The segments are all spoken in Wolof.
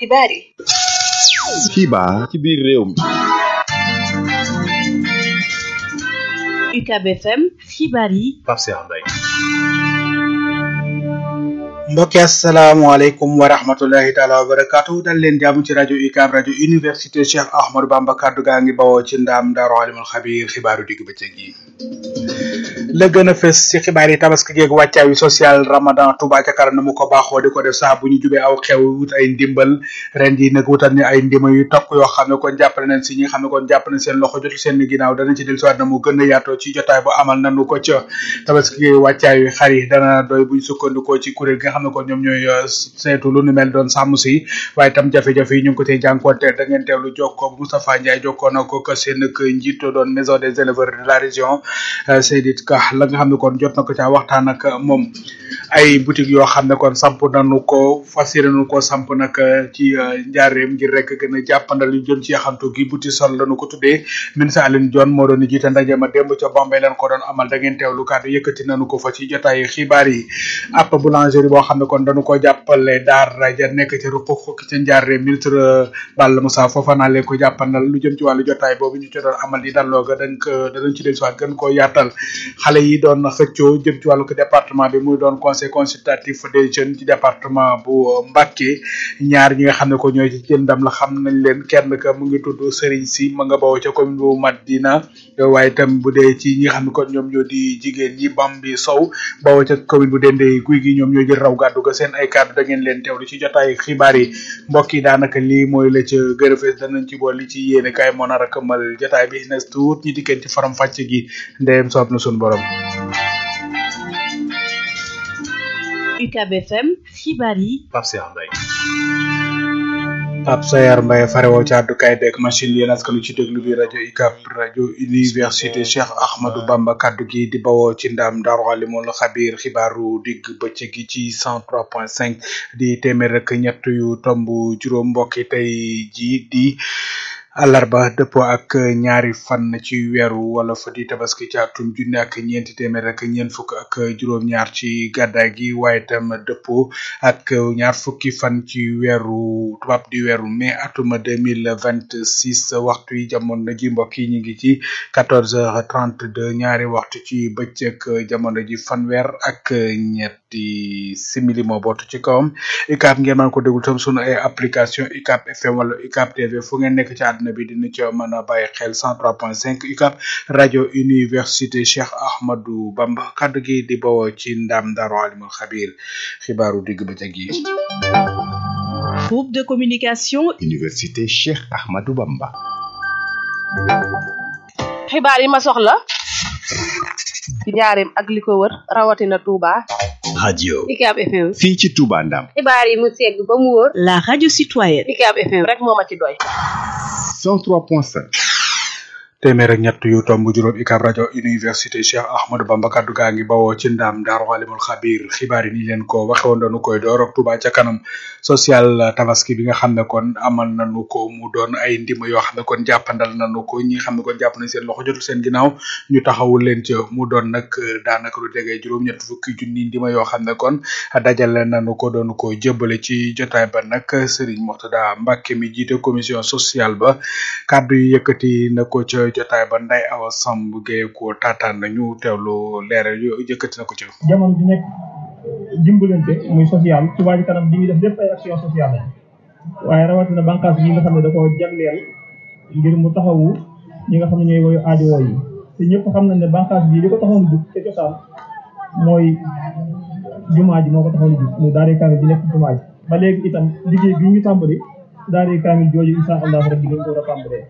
xibaar yi xibaar ci biir réew mi UCAB FM xibaar yi Pape Cheikh Mbaye mbokki asalaamaaleykum wa rahmatullahi taala wa barakaatu dal leen jàmm ci rajo UCAB rajo université Cheikh Ahmadou Bamba kaddu gaa ngi bawoo ci ndaam daaru alimul xabiir xibaaru digg bëccëg yi la gën a fës ci xibaar yi tabaski geeg wàccaayu social ramadan Touba ca kanam na mu ko baaxoo di ko def saa bu ñu jubee aw xew wut ay ndimbal ren ji nag wutal ni ay ndima yu tokk yoo xam ne kon jàppale nañ si ñi nga xam ne kon jàpp nañ seen loxo jotul seen ginnaaw danañ ci del siwaat na mu gën a yaatoo ci jotaay bu amal nanu ko ca tabaski geeg wàccaayu xar yi dana doy buñ sukkandikoo ci kuréel gi nga xam ne kon ñoom ñooy saytu lu nu mel doon sàmm si waaye tam jafe-jafe yi ñu ngi ko tey jànkuwante da ngeen teewlu jokkoo bu Moustapha Ndiaye jokkoo na ko seen njiit doon maison des éleveurs de la région Seydit Ka la nga xam ne kon jot na ko caa waxtaan ak moom ay boutique yoo xam ne kon samp nañu ko fas yéene nañu ko samp nag ci njaareem ngir rek gën a jàppandal lu jëm ci yaxantu gi boutique sol lañu ko tuddee ministre Aline Dione moo doon jiite ndaje ma démb ca Bombay leen ko doon amal da ngeen teewlu kàddu yëkkati nañu ko fa ci jotaay xibaar yi ab boulangerie boo xam ne kon dañu ko jàppale daara ja nekk ci ruq xukki ca njaareem ministre Balla Moussa Fofana leen ko jàppandal lu jëm ci wàllu jotaay boobu ñu ci doon amal di dalloo ga dañ ko danañ ci dellusiwaat gën koo yaatal xale yi doon xëccoo jëm ci wàllu département bi muy doon conseil consultatif des jeunes ci département bu Mbacké ñaar ñi nga xam ne ko ñooy ci jël ndam la xam nañ leen kenn ka mu ngi tudd Serigne si ma nga bawoo ca commune bu Madina waaye itam bu dee ci ñi nga xam ne kon ñoom ñoo di jigéen ñi Bambi Sow bawoo ca commune bu Dendé guy gi ñoom ñoo jël raw gàddu ga seen ay kàddu da ngeen leen teewlu ci jotaay xibaar yi mbokk yi daanaka lii mooy la ca gën a fees danañ ci bool li ci yéene kaay moo nar a këmmal jotaay bi nes tuut ñi dikkeen ci faram fàcc gi ndeyem soob na suñu borom UCAB FM xibaar yi Pape Cheikh Mbaye Pape Sayar Mbaye farewoo ci àddukaay beeg machine yéen askanu ci déglu bi rajo UCAB rajo université Cheikh Ahmadou Bamba kaddu gi di bawoo ci ndam Daaru Alimul Xabiir xibaaru digg bëccëg gi ci 103.5 di téeméer rek ñett yu tomb juróom mbokki tey ji di àllarba dëppoo ak ñaari fan ci weeru wala fa di tabaski ci atum junne ak ñeenti téeméer ak ñeent fukk ak juróom-ñaar ci gàddaay gi waaye itam dëppoo ak ñaar fukki fan ci weeru tubaab di weeru mai atum deux mille vingt six waxtu yi jamono ji mbokk yi ñu ngi ci quatorze heures trente deux ñaari waxtu ci bëccëg jamono ji fanweer ak ñetti simili moo bootu ci kawam UCAB ngeen mën ko déglu tam sunu ay application UCAB FM wala UCAB TV fu ngeen nekk ci àdduna bi dina ci mën a bàyyi xel 103.5 UCAB rajo université Cheikh Ahmadou Bamba kaddu gi di bawoo ci ndam Daaru Alimul Xabiir xibaaru digg bëccëg yi. groupe de communication université Cheikh Ahmadou Bamba xibaar yi ma soxla ci njaareem ak li ko wër rawatina Touba. radio UCAB FM. fii ci Touba Ndam xibaar yi mu segg ba mu wóor. la radio citoyenne UCAB FM rek moo ma ci doy. 103.5 téeméer ak ñett yu tomb juróom UCAB rajo université Cheikh Ahmadou Bamba kaddu gaa ngi bawoo ci ndam Daaru Alimul Xabiir xibaar yi ni leen ko waxe woon dañu koy door ak Touba ca kanam social tabaski bi nga xam ne kon amal nañu ko mu doon ay ndima yoo xam ne kon jàppandal nañu ko ñi xam ne kon jàpp nañ seen loxo jotul seen ginnaaw ñu taxawul leen ca mu doon nag daanaka lu jege juróom-ñett fukki junni ndima yoo xam ne kon dajale nañu ko doon ko jëbale ci jotaay ba nag Serigne Moxtada Mbacke mi jiite commission sociale ba kaddu yi yëkkati na ko ca jotaay ba nday awa samb gee ko taataan nañu teewlu leeral yu yëkkati na ko ci jamono ji nekk dimbalante muy social Touba Ca Kanam di ngi def lépp ay action sociale la waaye rawatina bànqaas yi nga xam ne da koo jagleel ngir mu taxawu ñi nga xam ne ñooy woyu aajowoo yi te ñëpp xam nañ ne bànqaas bii li ko taxoon jug te cosaan mooy jumaa ji moo ko taxoon jug muy daari kaamil bi nekk jumaa ji ba léegi itam liggéey bi ñu tàmbali daari kaamil jooju insha allah rabbi dañ ko war a tàmbalee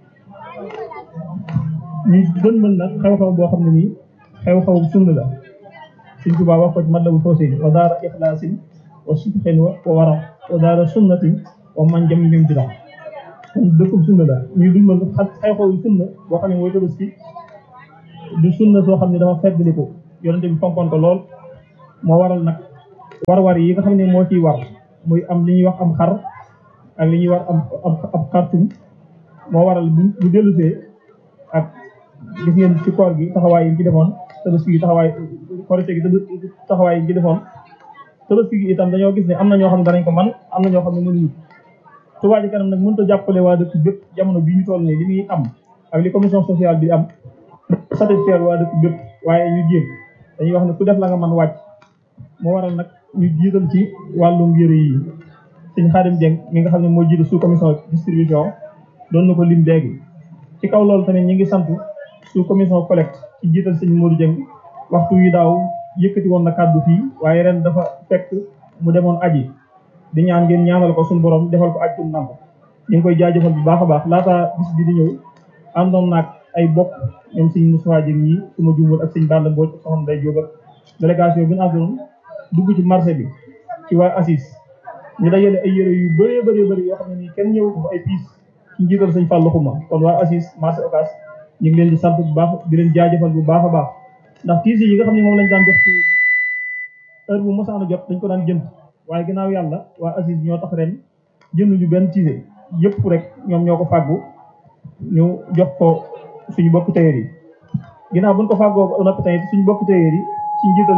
ñu gën mën nag xew-xew boo xam ne nii xew-xew sunna la Sëñ Tuubaa wax ko ci Matlabul Fawzayni wa daara ixlaasin wa sidqin wa wara wa daara sunnatin wa man jam lim bi kon dëkkub sunna la ñuy dul mën xa xew-xew sunna boo xam ne mooy tabaski du sunna soo xam ne dafa feddliku yonente bi fonkoon ko lool moo waral nag war-war yi nga xam ne moo ciy war muy am li ñuy wax am xar ak li ñuy war am am ab xartum moo waral bu bu dellusee ak gis ngeen ci koor gi taxawaay yi ci defoon tabaski gi taxawaay korite gi taxawaay yi ci defoon tabaski gi itam dañoo gis ne am na ñoo xam ne danañ ko man am na ñoo xam ne mënuñu Touba Ca Kanam nag mënut a jàppale waa dëkk bépp jamono bi ñu toll nii li muy am ak li commission sociale bi am satisfaire waa dëkk bépp waaye ñu jéem dañuy wax ne ku def la nga mën wàcc moo waral nag ñu jiital ci wàllum yëre yi sëñ Xaadim Dieng mi nga xam ne moo jiite sous commission distribution doon na ko lim léegi ci kaw loolu tamit ñi ngi sant sous commission collecte ci jiital sëñ Modou Dieng waxtu wi daaw yëkkati woon na kàddu fii waaye ren dafa fekk mu demoon aji di ñaan ngeen ñaanal ko suñu borom defal ko aj tum nank ñu ngi koy jaajëfal bu baax a baax laata bis bi di ñëw àndoon naag ay bokk ñoom sëñ Moussa Dieng yi su ma juumul ak sëñ Balla Mbodj ak soxna Day Jóob ak délégation bi ñu àndoon dugg ci marché bi ci waa ACIS ñu dajale ay yére yu bëree bëree bëri yoo xam ne nii kenn ñëw ko ay piis ci njiital sëñ Fallou Xuma kon waa ACIS marché Ocass ñu ngi leen di sant bu baax di leen jaajëfal bu baax a baax ndax tiis yi nga xam ne moom lañ daan jox ci heure bu mosaan a jot dañ ko daan jënd waaye ginnaaw yàlla waa ACIS ñoo tax ren jënduñu benn tiise yëpp rek ñoom ñoo ko fàggu ñu jox ko suñu bokk tailleur yi ginnaaw buñ ko fàggoo ba noppi tamit suñu bokk tailleur yi ci njiital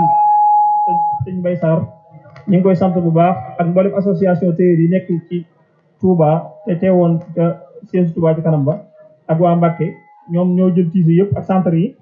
sëñ Mbay Sarr ñu ngi koy sant bu baax ak mboolem association tailleur yi nekk ci Touba te teewoon ca siège Touba ci kanam ba ak waa Mbàkke ñoom ñoo jël tiise yëpp ak centre yi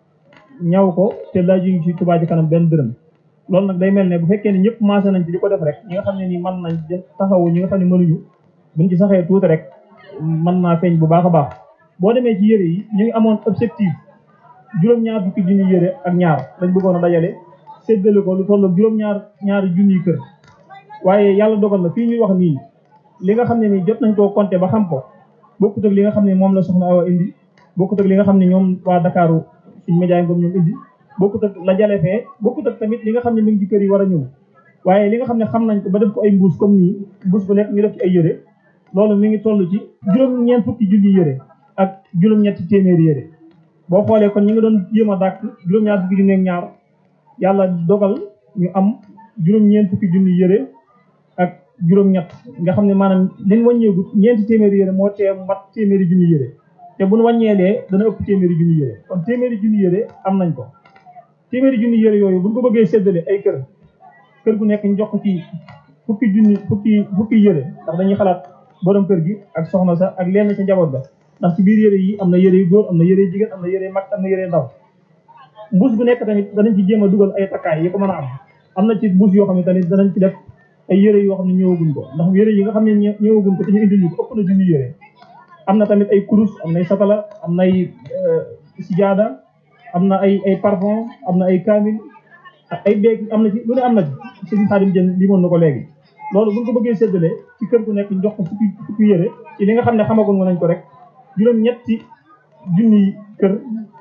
ñaw ko te laajuñu ci Touba ci kanam benn dërëm loolu nag day mel ne bu fekkee ne ñëpp maase nañ ci di ko def rek ñi nga xam ne nii mën nañ taxawu ñi nga xam ne mënuñu buñ ci saxee tuuti rek mën naa feeñ bu baax a baax boo demee ci yére yi ñu ngi amoon objectif juróom-ñaar fukki junni yére ak ñaar lañ bëggoon a dajale séddale ko lu toll juróom-ñaar ñaari junniy kër waaye yàlla dogal na fii ñuy wax nii li nga xam ne nii jot nañ koo compter ba xam ko bokkut ak li nga xam ne moom la soxna Awa indi bokkut ak li nga xam ne ñoom waa Dakaaru suñ média ngoom ñoom indi bokkut ak la jale fee bokkut ak tamit li nga xam ne mi ngi ci kër yi war a ñëw waaye li nga xam ne xam nañ ko ba def ko ay mbuus comme nii mbuus bu nekk ñu def ci ay yére loolu mi ngi toll ci juróom-ñeent fukki junni yére ak juróom-ñetti téeméeri yére boo xoolee kon ñu ngi doon jéem a dàkk juróom-ñaar fukki junni ak ñaar yàlla dogal ñu am juróom-ñeent fukki junni yére ak juróom-ñett nga xam ne maanaam liñ wàññeegut ñeenti téeméeri yére moo tee mat téeméeri junni yére te buñ wàññeelee dana ëpp téeméeri junni yére kon téeméeri junni yére am nañ ko téeméeri junni yére yooyu buñ ko bëggee séddale ay kër kër gu nekk ñu jox ko ci fukki junni fukki fukki yére ndax dañuy xalaat borom kër gi ak soxna sa ak lenn ci njaboot ga ndax ci biir yére yi am na yére yu góor am na yére yu jigéen am na yére yu mag am na yére yu ndaw mbuus bu nekk tamit danañ ci jéem a dugal ay takkaay yi ko mën a am am na ci mbuus yoo xam ne tamit danañ ci def ay yére yoo xam ne ñëwaguñ ko ndax yére yi nga xam ne ñëwaguñ ko te ñu indil ñu ko ëpp na junni yére am na tamit ay kurus am nay satala am nay sijaada am na ay ay parfum am na ay kaamil ay beeg am na ci lu ne am na ci suñu xaadim jën li moon na ko léegi loolu buñ ko bëggee séddale ci kër gu nekk ñu jox ko fukki fukki yére ci li nga xam ne xamagoon nga nañ ko rek juróom-ñetti junni kër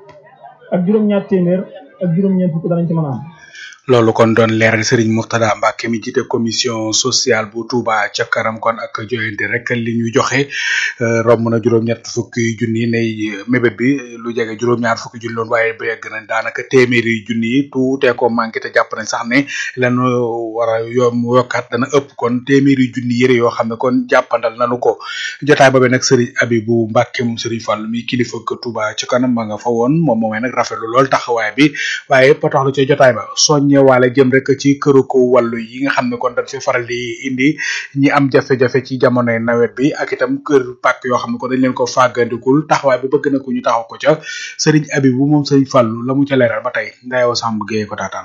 ak juróom-ñaar téeméer ak juróom-ñeent fukk danañ ci mën a am loolu kon doon leeral Serigne Mourtada Mbacke mi jiite commission sociale bu Touba ca kanam kon ak joyante rek li ñu joxe romb na juróom-ñett fukki junni ne mébét bi lu jege juróom-ñaar fukki junni loon waaye ba yegg nañ daanaka téeméeri junni yi tuutee ko manqué te jàpp nañ sax ne lan war a yom yokkaat dana ëpp kon téeméeri junni yëre yoo xam ne kon jàppandal nanu ko jotaay boobe nag Serigne Abibou Mbacke moom Serigne Fall mi kilifa ko Touba ca kanam ma nga fa woon moom moomee nag rafetlu lool taxawaay bi waaye potox lu ca jotaay ba soññe waale jëm rek ci këru ko wàllu yi nga xam ne kon dañ fi faral di indi ñi am jafe-jafe ci jamonoy nawet bi ak itam kër pàkk yoo xam ne ko dañ leen ko fàggandikul taxawaay bi bëgg na ko ñu taxaw ko ca sëriñ Abibu moom sëriñ Fàllu la mu ca leeral ba tey ndayoo Samb Gueye ko taataan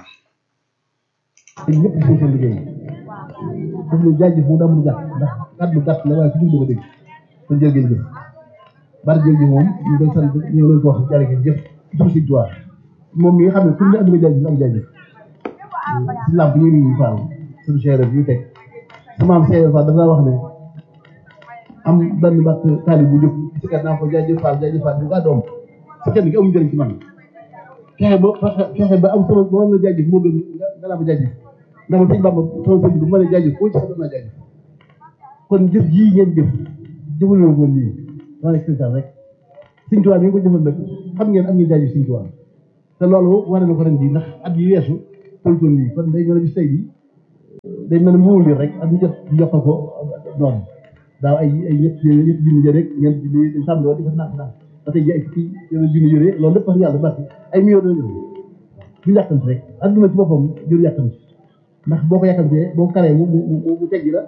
ñëpp ci seen liggéey daf ñu jaajëf mu damul gàtt ndax kàddu gàtt la waaye ku dugg ko dégg kon jërë ngeen jëf bari jëf ji moom ñu koy sant ñu leen ko wax jërë ngeen jëf ci tur Sëriñ Tuubaa moom mi nga xam ne pour ñu am nga jaajëf am jaajëf si làmp ñu ngi faal suñu chère bi ñu teg sama am chère faal dafa wax ne am benn mbàkk taali bu jóg si kat naa ko jaajëf faal jaajëf faal bu gaa doom si kenn gi amul njëriñ ci man fexe ba fexe ba am sama ba mën na jaajëf moo gën nga naa ma jaajëf ndax man sëñ Bamba sama sëñ bi mën a jaajëf foo ci xam naa jaajëf kon jëf jii ngeen jëf jëfal na ko lii maa nekk sëñ rek sëñ Tuubaa mi ngi ko jëfal nag xam ngeen am ngeen jaajëf sëñ Tuubaa te loolu war na ko ren ji ndax at yi weesu toltoon nii kon day mel ne bis tey bi day mel ne muul li rek ak ñu jot yokkal ko noonu daaw ay ay ñett ñett junni jë rek ñeent junni dañ tàmbali woon di ko naan naan ba tey ji ay fukki junni yore loolu lépp wax yàlla bari ay millions dana ñëw du yàkkamti rek adduna ci boppam jëru yàkkamti ndax boo ko yàkkamtee boo ko karee mu mu mu teggi la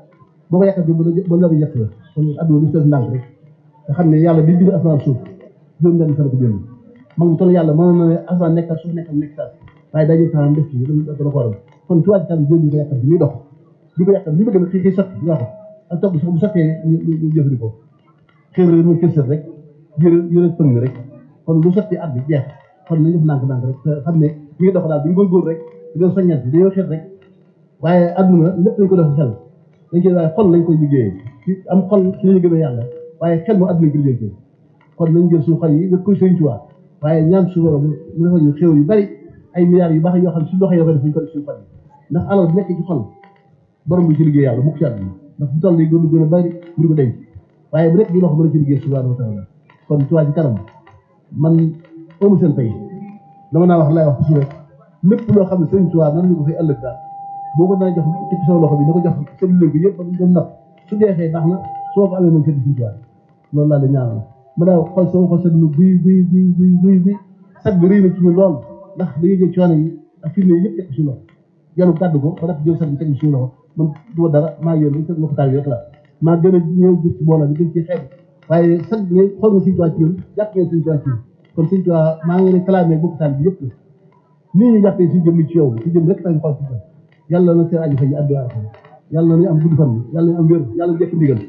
boo ko yàkkamti ba ba la yàq la kon adduna li si ndànk rek nga xam ne yàlla bi bind asamaan suuf juróom benn fan ko bind mag mu toll yàlla mënoon na ne asamaan nekkal suuf nekkal nekk saa waaye dañuy taxam def ci da ko waral kon ci wàllu jël ñu ko yàkkamti muy dox di ko yàkkamti li bëgg na xëy xëy sotti nga ko ak toog bu sottee ñu jëfandikoo xëy na mu kërsët rek yëre yëre pëng rek kon lu sotti at bi jeex kon nañu def ndànk-ndànk rek te xam ne mi ngi dox daal bu ñu góorgóor rek di doon soññant bi dañoo xeet rek waaye adduna lépp lañ ko def xel dañ koy waaye xol lañ koy liggéeyee ci am xol ci lañu gën a yàlla waaye xel moo adduna ko liggéey kon nañ jël suñu xol yi nga koy sëñ ci waa waaye ñaan suñu borom mu defal ñu xéw yu bari ay milliards yu baax yoo xam ne suñu doxee yoo ko def ñu ko def suñu xol yi ndax alal nekk ci xol borom bi ci liggéey yàlla mukk ci àdduna ndax bu toll yi gën a gën a bari ñu ko denc waaye bu nekk di loxo mën a ci liggéey subhanahu wa taala kon ci waa ci kanam man amu seen tey dama naa wax lay wax toujours rek lépp loo xam ne sëriñ Tuubaa nan ñu ko fay ëllëg daal boo ko dana jox tekki sama loxo bi na ko jox seen léeg bi yëpp ba dem napp su deexee baax na soo ko amee moom sëriñ Tuubaa loolu laa la ñaanal ma daa xool sama xol seetlu buy buy buy buy buy buy sag bi rëy na ci ñu lool ndax dañuy jël coono yi ak firnde yi yëpp teg suñu loxo yàlla kàddu ko ba def jël sag bi teg suñu loxo man du ma dara maa yéen seen loxo taal yi rek la maa gën a ñëw gis ci mbooloo bi gën ci xeeb waaye sag nga xool nga sëriñ Tuubaa ci ñun jàpp ngeen sëriñ Tuubaa ci ñun kon sëriñ Tuubaa maa ngi leen clamé bokk taal bi yëpp nii ñu jàppee si jëmm ci yow si jëmm rek tañ xool si jëm yàlla na seen aju fa ñu àdduna ak yàlla na ñu am gudd fan yàlla na am wér yàlla na jëkk ndigal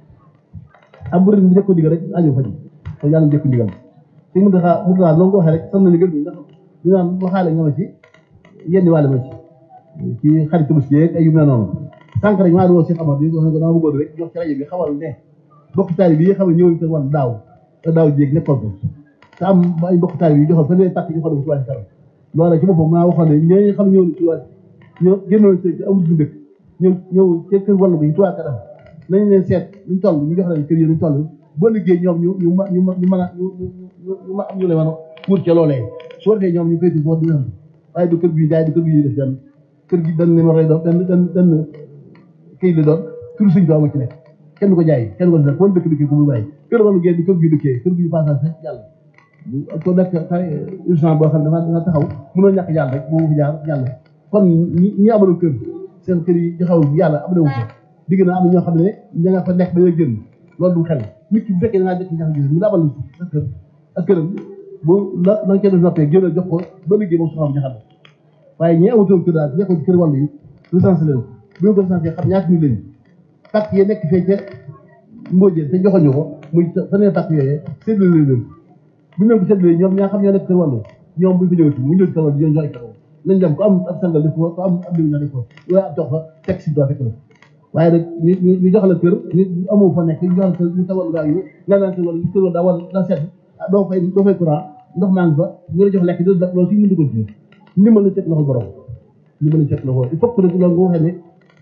am bu rek jëkk ndigal rek aju fa kon yàlla na jëkk ndigal si mu taxaa mu taxaa loolu ko waxee rek sam na ndigal bi ndax ñu naan waxaale nga ma ci yenn wàlle ma ci ci xarit tabaski yeeg ay yu mel noonu sànq rek maa ngi woo Cheikh Amar bi wax ne ko dama bëggoon rek jox ci rajo bi xamal ne bokk taali bi xam ne ñëwuñ ko wan daaw te daaw jéeg nekkoon ko te am ay bokk taali bi joxoon fa ne pàcc joxoon ko ci wàllu kanam loolu ci boppam maa waxoon ne ñooñu xam ñëw ci wàll ñoo génnoon ci amul bu dëkk ñëw ñëw ci kër wàll bi tuwaa kanam nañ leen seet luñ toll ñu jox leen kër yi luñ toll boo liggéey ñoom ñu ñu ñu ñu mën a ñu ñu ma am ñu leen mën a wut ca loolee su defee ñoom ñu féeti foofu dina waaye du kër gi jaay du kër gi ñuy def benn kër gi dañ numéro lay doon benn benn benn këyit la doon tur suñ doo ma ci nekk kenn du ko jaay kenn du ko def wala dëkk dëkkee ko muy bàyyi kër wàllu génn kër gi dëkkee kër gi passage rek jàll ko nekk urgent boo xam ne danga taxaw mënoo ñàkk jàll rek boo fi jaar jàll kon ñi ñi amaloon kër seen kër yi joxaw yàlla am na wu ko digg na am na ñoo xam ne ña nga fa nekk ba génn loolu du xel nit ki bu fekkee da ngaa jëkk ñax gis ñu la amal sa kër ak këram bu la la nga def noppee génn jox ko ba liggéey moom soxam jaxal waaye ñi amatoon kër daal nekkoon ci kër wàllu yi recensé leen bu ñu ko recensé xam ñaata ñu leen pàcc yi nekk fee ca mbóojee te joxoñu ko muy fa nee pàcc yooyee séddale leen bu ñu leen ko séddalee ñoom ñaa xam ñoo nekk kër wàllu ñoom bu ñu ko ñëwati mu ñëw ci kër wàllu ñoo jox ay kër nañ dem ko am ab sangal def ko ko am ab limu ñoo def ko waaye ab jox fa teg si doo fekk la waaye nag ñu ñu ñu jox la kër ñu amoo fa nekk ñu jox la kër ñu sa wàllu gaa yi nga naan kër wàllu kër wàllu daa war daa sedd doo fay doo fay courant ndox maa ngi fa ñu la jox lekk do loolu fii mën dugal ci ndimbal la teg loxo borom ndimbal la teg loxo il faut que nag loolu nga waxee ne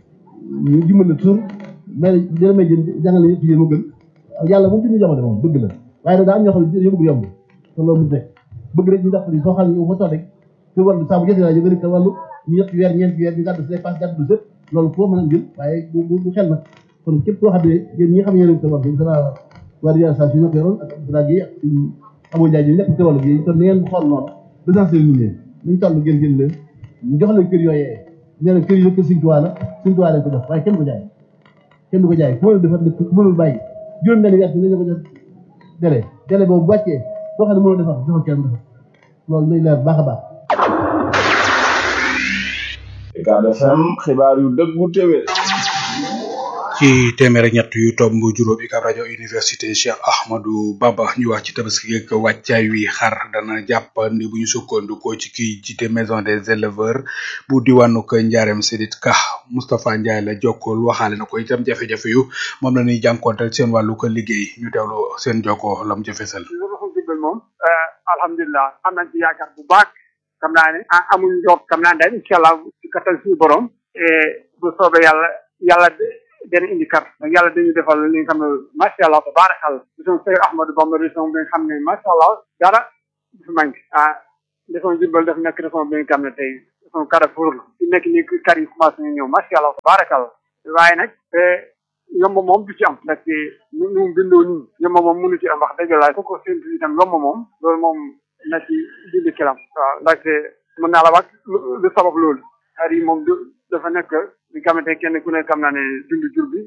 ñu dimbal la toujours mais dina may jën jàngale yëpp yéen mu gën yàlla moom ñu jamono moom bëgg la waaye nag daa am ñoo xam ne dañoo bëgg yomb te loolu mu nekk bëgg rek ñu dàq ni soo xam ne fa toog rek te wàllu saa bu jotee laa jóge te wàllu ñu ñetti weer ñeenti weer ñu gàddu si dépense gàddu sëpp loolu foo mën a jël waaye du du xel nag kon képp koo xam ne yéen ñi nga xam ne yéen a wàllu bi dana waa réalisation ñoo ko yoroon ak Abdoulaye Guèye ak suñu amoo jaay ñu nekk ci wàllu bi kon ni ngeen xool noonu recensé ñu leen nañ toll ngeen jël leen ñu jox leen kër yooyee nee na kër yi kër Sëñ Tuubaa la Sëñ Tuubaa lañ ko jox waaye kenn ko jaay kenn du ko jaay ku mënul defar ku mënul bàyyi juróom benn weer nañ la ko jox délai délai boobu bu wàccee boo xam ne mënul defar joxal kenn defar loolu lay leer baax a baax Ucab FM xibaar yu dëggu téwé ci téeméer ak ñett yu tomb juróom Ucab rajo université Cheikh Ahmadou Bamba ñu wax ci tabaski ak wàccaay wi xar dana jàppandi bu ñu sukkandikoo ci kii jiite maison des éleveurs bu diwaanu ko Njaareem Sidit Ka Moustapha Ndiaye la jokkool waxaale na ko itam jafe-jafe yu moom la ñuy jànkonteel seen wàllu ko liggéey ñu teewlu seen jokkoo lam ca fesal. moom alhamdulilah am nañ ci yaakaar bu baax xam naa ne ah amuñ njort xam naa ne daal incha allah ci kattan suñu borom bu soobee yàlla yàlla dana indi kar donc yàlla dañu defal li nga xam ne macha allah tabaarakal région Seydou Ahmadou Bamba région bi nga xam ne macha allah dara du fi manqué ah région Diourbel daf nekk région bi nga xam ne tey région Carrefour la fi nekk nii kar yi commencé na ñëw macha allah tabaarakal waaye nag yomb moom du ci am ndaxte ñu ñu bindoo nii yomb moom mënu ci am wax dëgg laa ko séntu itam yomb moom loolu moom na ci dindi kilam waaw ndaxte mën naa la wax lu sabab loolu xar yi moom du dafa nekk li nga xamante kenn ku ne xam naa ne dund jur bi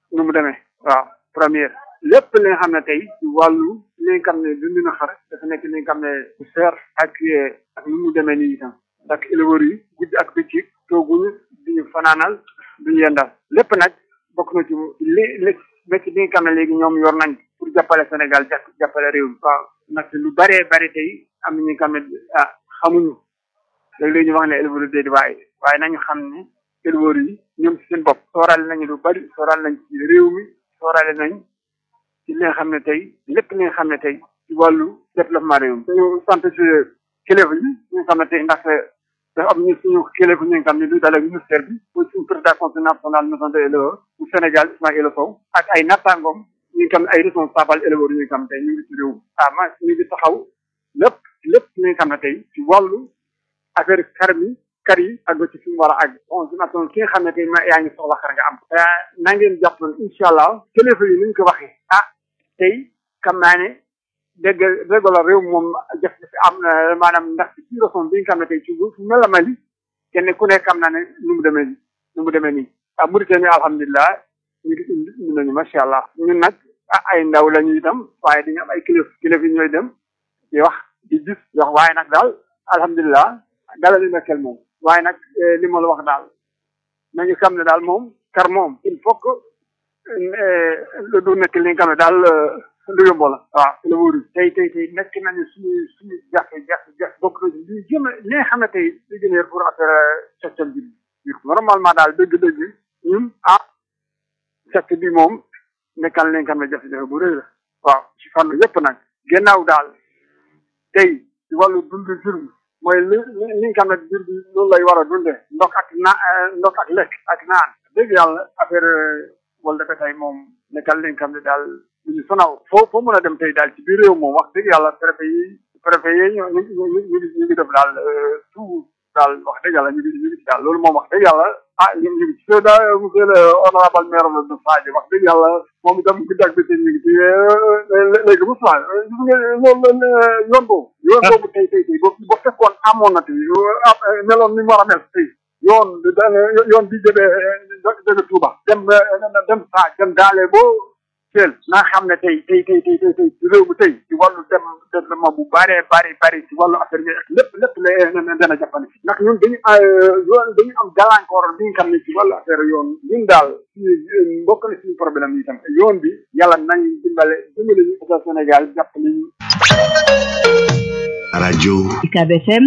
nu mu demee waaw première lépp li nga xam ne tey ci wàllu li nga xam ne dund na xar dafa nekk li nga xam ne bu seer ak ak nu mu demee nii itam ndax éleveurs yi guddi ak bëccëg tooguñu duñu fanaanal duñu yendal lépp nag bokk na ci li li métti bi nga xam ne léegi ñoom yor nañ pour jàppale Sénégal jàpp jàppale réew mi waaw nag lu baree bari tey am na ñi nga xam ne ah xamuñu léeg-léeg ñu wax ne éleveurs yi waaye waaye nañu xam ne éleveurs yi ñoom ci seen bopp sooraale nañu lu bari sooraale nañ ci réew mi sooraale nañ ci li nga xam ne tey lépp li nga xam ne tey ci wàllu développement réew mi ñu sant ci kilifa yi ñi nga xam ne tey ndax dafa am ñu suñu kilifa ñi nga xam ne lu dalee ministère bi pour suñu président conseil national maison de éleveurs bu Sénégal Ismaïla Sow ak ay nattangoom ñi nga xam ne ay responsable éleveurs yi nga xam ne tey ñu ngi ci réew mi ah ma ñu ngi taxaw lépp lépp li nga xam ne tey ci wàllu affaire kar mi kar yi ak ci fi mu war a àgg bon dinatoon ki nga xam ne tey ma yaa ngi soxla xar nga am na ngeen jàpp incha allah kilifa yi ni ñu ko waxee ah tey xam naa ne dégg dégg la réew moom jafe-jafe am na maanaam ndax ci raison bi nga xam ne tey ci fu mel la Mali kenn ku nekk xam naa ne nu mu demee nii nu mu demee nii ah Mauritanie alhamdulilah ñu ngi indi nañu macha allah ñun nag ah ay ndaw la ñu itam waaye dañu am ay kilifa kilifa yi ñooy dem di wax di gis di wax waaye nag daal alhamdulilah dalal li nekkel moom waaye nag li ma la wax daal nañu xam ne daal moom kar moom il faut que lu du nekk li nga xam ne daal lu yomb la waaw la wóoru tey tey tey nekk nañu suñu suñu jafe jafe jafe bokk na ci li gën a li nga xam ne tey li gën a pour affaire secteur bi normalement daal dëgg-dëgg ñun ah secteur bi moom nekkal li nga xam ne jafe-jafe bu rëy la waaw ci fànn yëpp nag gannaaw daal tey ci wàllu dund jur bi mooy li li nga xam ne jur bi loolu lay war a dunde ndox ak na ndox ak lekk ak naan dëgg yàlla affaire wala dafa tey moom nekkal li nga xam ne daal ñu sonaw foo foo mën a dem tey daal ci biir réew moom wax dëgg yàlla préfet yi préfet yi ñu ñu ñu ñu ñu ngi def daal tout daal wax dëgg yàlla ñu ngi ñu ngi ci daal loolu moom wax dëgg yàlla ah ñu ngi ci da monsieur le honorable maire de Sadio wax dëgg yàlla moom itam guddi ak bëccëg ñu ngi ci léegi bu soir gis nga loolu yoon boobu yoon boobu tey tey tey ba fekkoon amoon na tey meloon ni mu war a mel tey yoon yoon bi jógee jóge Touba dem dem saa dem daale boo teel naa xam ne tey tey tey tey tey tey réew mi tey ci wàllu dem développement bu bëree bëri bëri ci wàllu affaire yi lépp lépp la dana jàppale ndax ñun dañu yoon dañu am gàllankoor bi nga xam ne ci wàllu affaire yoon ñun daal suñu mbokk na suñu problème yi tam yoon bi yàlla nañ dimbale dimbale ñu état Sénégal jàppale ñu rajo UCAB FM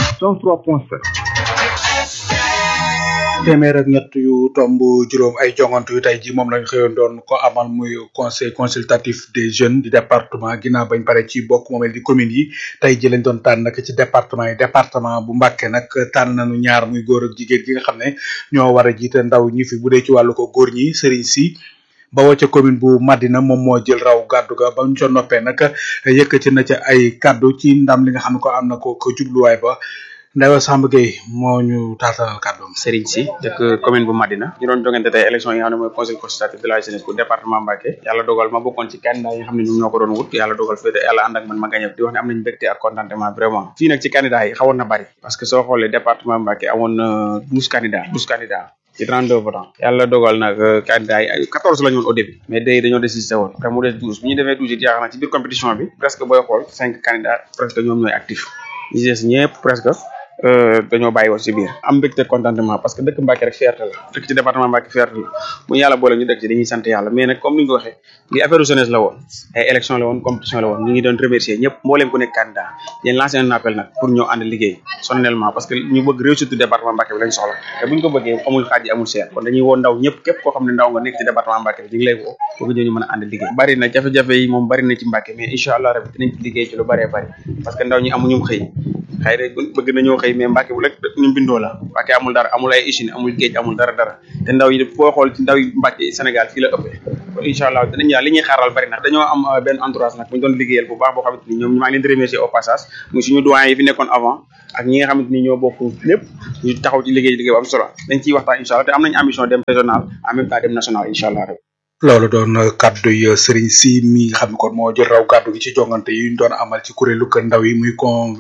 103.7 téeméer ak ñett yu tomb juróom ay jongante yu tey ji moom lañ xëyoon doon ko amal muy conseil consultatif des jeunes du département ginnaaw bañ pare ci bokk moomel di commune yi tey ji lañ doon tànn nag ci département yi département bu Mbàkke nag tànn nañu ñaar muy góor ak jigéen gi nga xam ne ñoo war a jiite ndaw ñi fi bu dee ci wàllu ko góor ñi sëriñ si bawoo ca commune bu Madina moom moo jël raw gàddu ga ba ñu ca noppee nag yëkkati na ca ay kàddu ci ndam li nga xam ne ko am na ko ko jubluwaay ba Ndawa Samb Gueye moo ñu taatalal kàddoom Serigne Sy dëkk commune bu Madina ñu doon jongante tey élection yi nga xam ne mooy conseil consultatif de la jeunesse bu département Mbacké yàlla dogal ma bokkoon ci candidat yi nga xam ne ñoom ñoo ko doon wut yàlla dogal féete yàlla ànd ak man ma gagné di wax ne am nañu mbégte ak contentement vraiment fii nag ci candidat yi xawoon na bari parce que soo xoolee département Mbacké amoon na douze candidats douze candidats ci 32 votants yàlla dogal nag candidat yi 14 la ñu woon au début mais day dañoo désisté woon après mu des 12 bu ñu defee 12 it yaakaar naa ci biir compétition bi presque booy xool cinq candidats presque ñoom ñooy actif ñi des ñëpp presque dañoo bàyyi woon si biir am mbégte contentement parce que dëkk Mbacké rek fierté la dëkk ci département Mbacké fierté la bu ñu yàlla boole ñu dëkk ci dañuy sant yàlla mais nag comme ni nga ko waxee li affaire jeunesse la woon ay élection la woon compétition la woon ñu ngi doon remercier ñëpp mbooleem ku nekk candidat yéen lancé un appel nag pour ñoo ànd liggéey solennellement parce que ñu bëgg réussite département Mbacké bi lañ soxla te bu ñu ko bëggee amul xaaj amul seet kon dañuy woo ndaw ñëpp képp koo xam ne ndaw nga nekk ci département Mbacké bi ñu ngi lay woo pour que ñu mën a ànd liggéey bari na jafe-jafe yi moom bari na ci Mbacké mais incha allah rabbi dinañ ci liggéey ci lu bëree bëri parce que ndaw ñi amuñu xëy xëy na bëgg nañoo xëy mais Mbacké bu rek ñu bindoo la Mbacké amul dara amul ay usine amul géej amul dara dara te ndaw yi foo xool ci ndaw yi Mbacké Sénégal fii la ëppee kon incha allah dinañ ñaa li ñuy xaaral bari nag dañoo am benn entourage nag bu ñu doon liggéeyal bu baax boo xamante ni ñoom maa ngi leen di remercier au passage muy suñu doyen yi fi nekkoon avant ak ñi nga xamante ni ñoo bokk lépp ñu taxaw ci liggéey liggéey bu am solo dañ ciy waxtaan incha allah te am nañ ambition dem régional en même temps dem national incha allah rek loolu doon kaddu yi Serigne Sy mi nga xam ne kon moo jël raw kaddu gi ci jongante yi ñu doon amal ci kuréelu kër ndaw yi muy con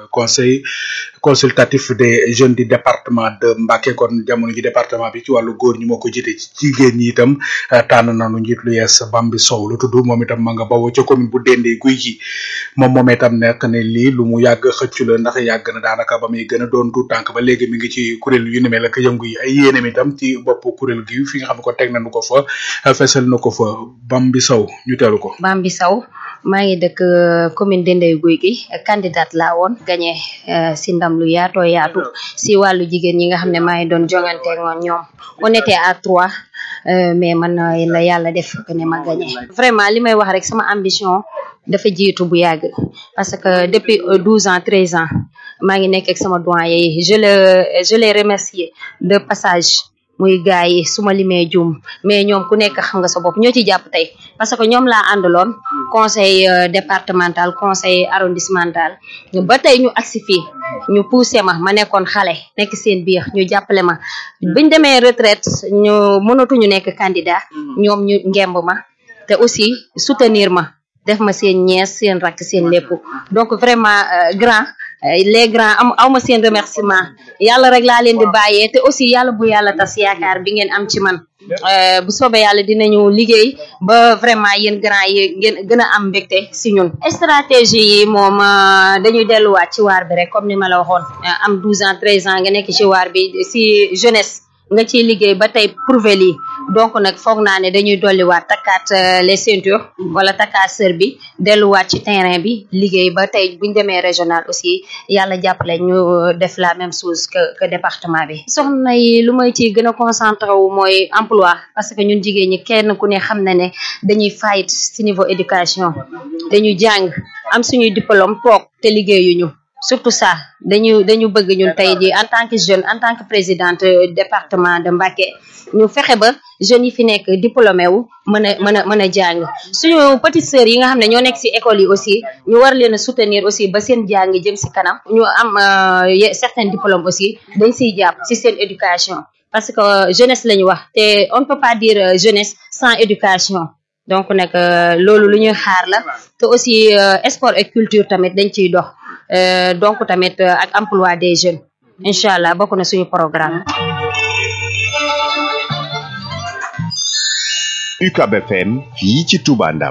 conseil consultatif des jeunes du département de Mbacké kon jamono ji département bi ci wàllu góor ñi moo ko jiite ci jigéen ñi itam tànn nañu njiit lu yees Bambi Sow lu tudd moom itam ma nga bawoo ca commune bu Dendé guy gi moom moom itam nekk ne lii lu mu yàgg xëccu la ndax yàgg na daanaka ba muy gën a doon tu tànk ba léegi mi ngi ci kuréel yu ni mel ak yëngu yi ay yéenem itam ci bopp kuréel gi fi nga xam ne ko teg nañu ko fa fesal na ko fa Bambi Sow ñu teelu ko Bambi Sow maa ngi dëkk euh, commune Dendey Guy gi candidate laa woon gagné euh, si ndam lu yaatoo yaatu si wàllu jigéen ñi nga xam ne maa ngi doon jongante ak ñoom on était à trois euh, mais man la yàlla def que ne ma gagné vraiment li may wax rek sama ambition dafa jiitu bu yàgg parce que depuis douze ans treize ans maa ngi nekk ak sama doyen yi je le je les remercie de passage muy gars yi su ma limee jum mais ñoom ku nekk xam nga sa bopp ñoo ci jàpp tey parce que ñoom laa àndaloon conseil départemental conseil arrondissemental ba tey ñu agsi fii ñu poussé ma ma nekkoon xale nekk seen biir ñu jàppale ma biñ demee retraite ñu mënatuñu nekk candidat ñoom ñu ngemb ma te aussi soutenir ma def ma seen ñees seen rakk seen lépp donc vraiment grand les grands am aw ma seen remerciement yàlla rek laa leen di bàyyee te aussi yàlla bu yàlla tas yaakaar bi ngeen am ci man bu soobee yàlla dinañu liggéey ba vraiment yéen grand yi ngeen gën a am mbégte si ñun stratégie yi moom dañuy delluwaat ci waar bi rek comme ni ma la waxoon am 12 ans 13 ans nga nekk ci waar bi si jeunesse nga ciy liggéey ba tey prouver lii donc nag foog naa ne dañuy dolliwaat takkaat les ceintures wala takkaat sër bi delluwaat ci terrain bi liggéey ba tey buñ demee régional aussi yàlla jàppale ñu def la même chose que que département bi soxna yi lu may ci gën a concentré wu mooy emploi parce que ñun jigéen ñi kenn ku ne xam na ne dañuy fight ci niveau éducation dañuy jàng am suñuy diplôme toog te liggéeyuñu surtout ça dañu dañu bëgg ñun tey ji en tant que jeune en tant que présidente département de Mbacké ñu fexe ba jeunes yi fi nekk diplômé wu mën a mën a mën a jàng suñu petites sœurs yi nga xam ne ñoo nekk ci école yi aussi ñu war leen a soutenir aussi ba seen jàng jëm ci kanam ñu am certains diplômes aussi dañ ciy jàpp ci seen éducation parce que jeunesse la ñu wax te on ne peut pas dire jeunesse sans éducation donc nag loolu lu ñuy xaar la te aussi sport et culture tamit dañ ciy dox donc tamit ak emploi des jeunes incha allah bokk na suñu programme. UCAB FM fii ci Touba Ndam.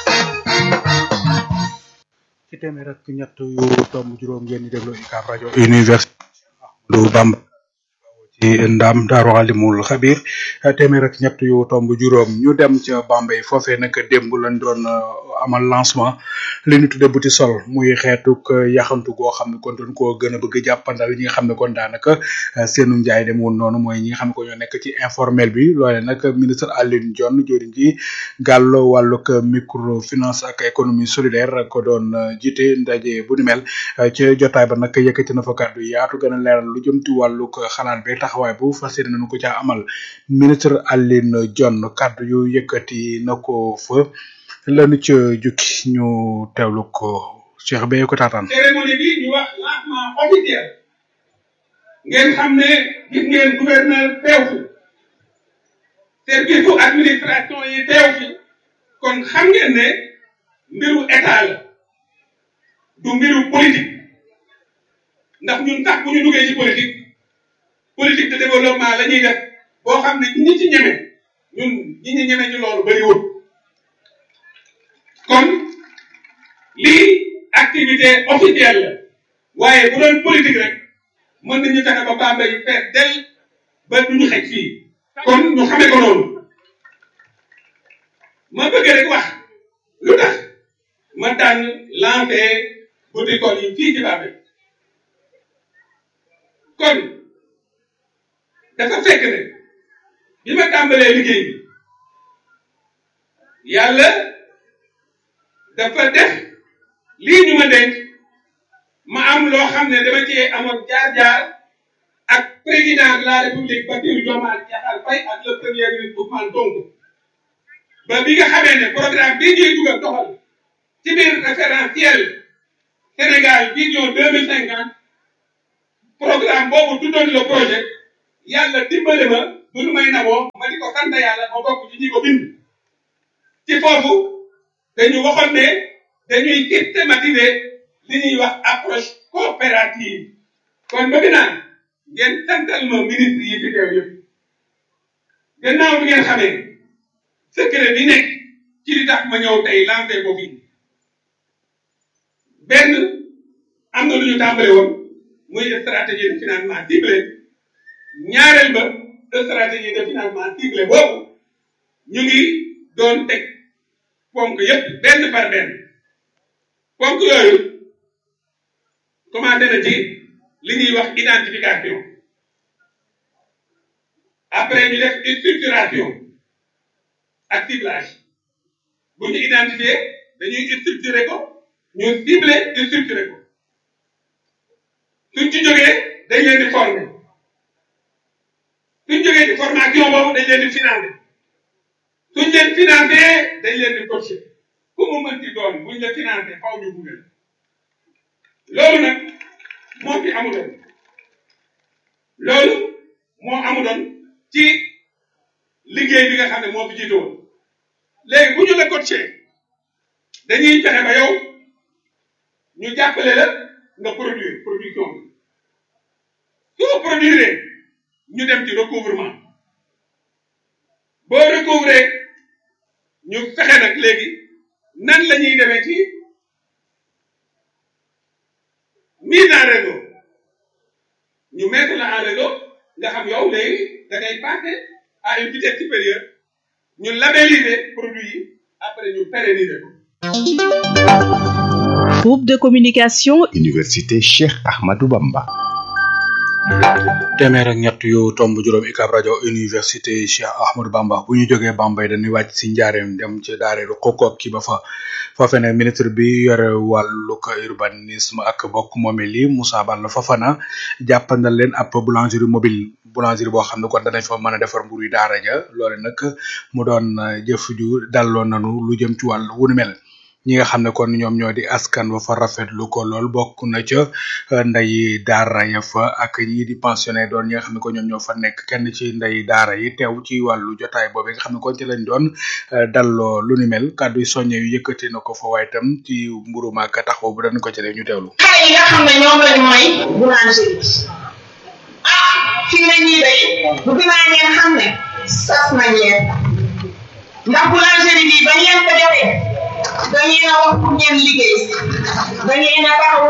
ci téeméer ak ñett yu tomb juróom ngeen di déglu UCAB rajo université Ahmadou Bamba ci ndam daaru alimul xabir téeméer ak ñett yu tomb juróom ñu dem ca Bambey foofee nag démb lañ doon amal lancement li ñu tudde buti sol muy xeetuk yaxantu goo xam ne kon doon koo gën a bëgg jàppandal ñi nga xam ne kon daanaka seenu njaay dem woon noonu mooy ñi nga xam ne ko ñoo nekk ci informel bi loole nag ministre Alioune Dione joriñ ji gàllo wàllug microfinance ak économie solidaire ko doon jiite ndaje bu ni mel ci jotaay ba nag yëkkati na fa kàddu yaatu gën a leeral lu jëm ci wàllug xalaat bi taxawaay bu fas yéene nañu ko caa amal ministre Alioune Dione kàddu yu yëkkati na ko fa lanu ca jukki ñu teewlu ko Cheikh Beye ko taataan. cérémonie bi ñu wax lancement officiel ngeen xam ne gis ngeen gouverneur teew fi service su administration yi teew fi kon xam ngeen ne mbiru état la du mbiru politique ndax ñun tax bu ñu duggee ci politique politique de développement la ñuy def boo xam ne ñi ci ñeme ñun ñi ñu ñeme ci loolu bëriwul kon lii activité officielle la waaye bu doon politique rek mën nañu fexe ba Bambey fees del ba duñu xej fii kon ñu xamee ko noonu ma bëgg rek wax lu tax ma tànn lancé boutique yi fii ci Bambey kon dafa fekk ne bi ma tàmbalee liggéey bi yàlla dafa def lii ñu ma denc ma am loo xam ne dama cee amoon jaar-jaar ak président de la république Bassirou Diomaye Diakhar Faye ak le premier ministre Ousmane Sonko ba bi nga xamee ne programme bii ñuy dugal doxal ci biir référentiel Sénégal vision deux mille cinquante programme boobu tuddoon le projet yàlla dimbale ma bu nu may naboo ma di ko sant yàlla ma bokk ci ñi ko bind ci foofu dañu waxoon ne dañuy systématiser li ñuy wax approche coopérative kon bëgg naa ngeen santal ma ministre yi fi teew yëpp gannaaw bi ngeen xamee secret bi nekk ci li tax ma ñëw tey lancé ko fii benn am na lu ñu tàmbale woon muy stratégie de financement ciblé ñaareel ba stratégie de financement ciblé boobu ñu ngi doon teg ponk yëpp benn par benn ponk yooyu commencé na ci li ñuy wax identification après ñu def structuration ak ciblage bu ñu identifier dañuy structurer ko ñu cibler structurer ko suñ ci jógee dañ leen di former suñ jógee ci formation boobu dañ leen di financer suñ leen financer dañ leen di coacher ku mu mënti doon buñ la financer faw ñu gunge loolu nag moo fi amuloon loolu moo amuloon ci liggéey bi nga xam ne moo fi jiitoon léegi bu ñu la coacher dañuy fexe ba yow ñu jàppale la nga produire production bi soo produire ñu dem ci recouvrement boo recouvrer ñu fexe nag léegi nan la ñuy demee ci mise en réseau ñu mettre la en réseau nga xam yow léegi da ngay passer à une vitesse supérieure ñu labelliser produit yi après ñu pérenniser ko. Groupe de communication Université Cheikh Ahmadou Bamba. téeméer ak ñett yu tomb juróom UCAB rajo université Cheikh Ahmadou Bamba bu ñu jógee Bambey dañuy wàcc si njaareem dem ci daareelu Kokook ki ba fa foofe ne ministre bi yore wàllug urbanisme ak bokk moomel yi Moussa Balla Fofana jàppandal leen ab boulangerie mobile boulangerie boo xam ne kon danañ fa mën a defar mburu yi daara ja loole nag mu doon jëf ju dalloon nanu lu jëm ci wàll wu ni mel ñi nga xam ne kon ñoom ñoo di askan wa fa rafetlu ko lool bokk na ca nday daara ya fa ak ñi di pensionnaire doon ñi nga xam ne ko ñoom ñoo fa nekk kenn ci nday daara yi teew ci wàllu jotaay boobu nga xam ne kon ci lañ doon dalloo lu ni mel kàddu yi soññe yu yëkkati na ko fa waaye tam ci mburu maak taxaw bu dañ ko ci def ñu teewlu. xale yi nga xam ne ñoom lañ mooy boulangerie ah fi mu ne nii day bu dinaa ngeen xam ne sas nañ leen ndax boulangerie bi bañ leen ko joxee dañuy na wax pour ngeen liggéey dañuy na taxaw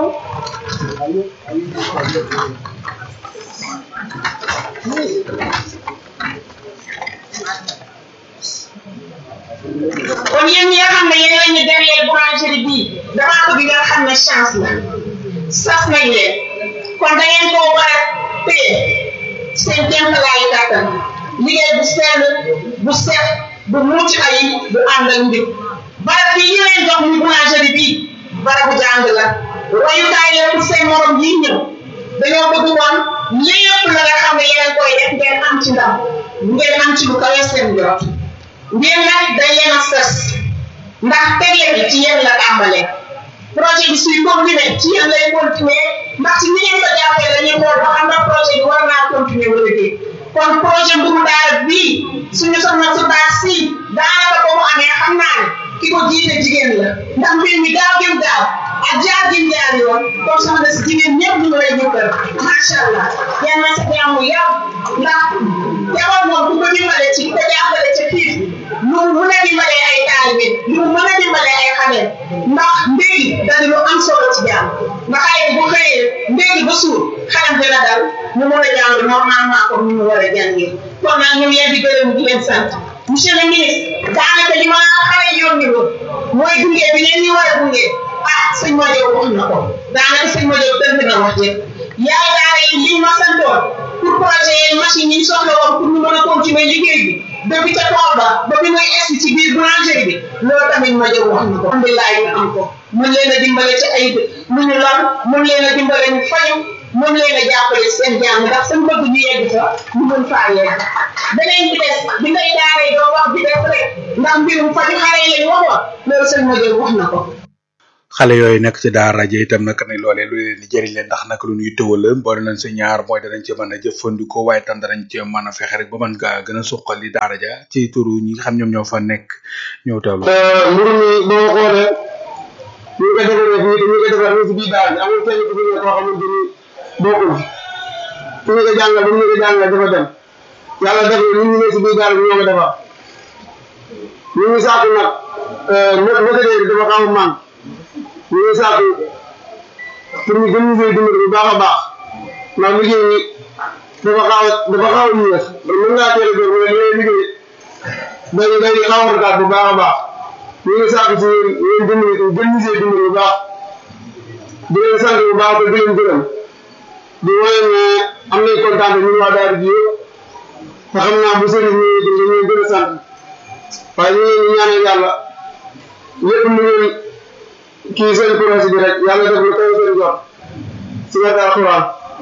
kon yéen ñi nga xam ne yéen la ñu derrière boulangerie bii damaa bëgg nga xam ne chance la sas nañ leen kon da ngeen koo war a téye seen kéemtalaayu kàttan liggéey bu sell bu set bu mucc ayib bu ànd ak njub barab bi ñu leen jox muy boulangerie bii barabu jàng la royukaay la pour seen morom yi ñëw dañoo bëgg woon lépp la nga xam ne yéen koy def ngeen am ci ndam ngeen am ci lu kawe seen jot ngeen nag dañ leen a sës ndax tegle bi ci yéen la tàmbalee projet bi suy continuer ci yéen lay continuer ndax ci ni ngeen ko jàppee dañuy xool ba xam na projet bi war naa continuer wala déet kon projet mburu daara bii suñu soxna su baax si daanaka ko mu amee xam naa ne ki ko jiite jigéen la ndax mbir mi gaaw gim gaaw ak jaar gim jaar yoon kon soxna si jigéen ñëpp ñu ngi lay jëkkal macha allah yal na sa jàmm yàgg ndax jabar moom ku ko dimbale ci ko jàppale ca xiif lu mu mën a dimbalee ay taalibe lu mu mën a dimbalee ay xale ndax ndéegi dadi lu am solo ci jàmm ndax xale bu xëyee ndéegi ba suur xalam dina dal mu mën a jàng normalement comme ni mu war a jàngee kon nag ñu ngi leen di gërëm di leen sant monsieur le ministre daanaka li ma xale yónni woon mooy gunge bi leen ñu war a gunge ah sëñ Madiop wax na ko daanaka sëñ Madiop tënk na wax jëpp yaay daara yi li ma santoon pour projet yeeg machine yi ñu soxla woon pour ñu mën a continuer liggéey bi depuis ca tool ba ba bi muy egsi ci biir boulangerie bi loolu tamit Madiop wax na ko alhamdulilah ñu am ko mën leen a dimbale ci ay mu ñu lor mën leen a dimbale ñu faju mën leen a jàppale seen jàng ndax seen bëgg ñu yegg fa ñu mën faa yegg beneen bi des bi ngay daaree doo wax bi des rek ndax mbirum faju xale yi lañ waxoon loolu seen Madiop wax na ko xale yooyu nekk ci daara ja itam nag ne loolee lu leen di jëriñ leen ndax nag lu ñuy tëwal la boole nañ si ñaar mooy danañ ci mën a jëfandikoo waaye tam danañ ci mën a fexe rek ba mën gaa gën a suqali daara ja ci turu ñi nga xam ñoom ñoo fa nekk ñëw teewlu. mbir mi boo xoolee ñu ko defaree fii te ñu ko defar fii si biir daara ji amul kenn ku fi ne koo xamante ni bokkul fi ñu ko jàngal ba ñu ko jàngal dafa dem yàlla def na ñun ñu ne si biir daara bi ñoo ko defar ñu ngi sàkku nag mét météo bi dafa xaw a man ñu ngi sàkku pour ñu gën ñu koy dimbali bu baax a baax ndax liggéey bi dafa xaw a dafa xaw a ñëw mën ngaa teel a jóg mais li ngay liggéey day day xaw a rakaat bu baax a baax ñu ngi sàkku si yéen yéen dimbali gën ñu see dimbali bu baax di leen sant bu baax te di leen gërëm di wane ne am nañ kontaan ñun waa daara ji yëpp te xam naa bu sëriñ ñëwee di ñu gën a sant waaye ñu ngi ñaanal yàlla lépp lu ngeen kii seen projet bi rek yàlla def lu kaw seen jot si wàllu alxuraan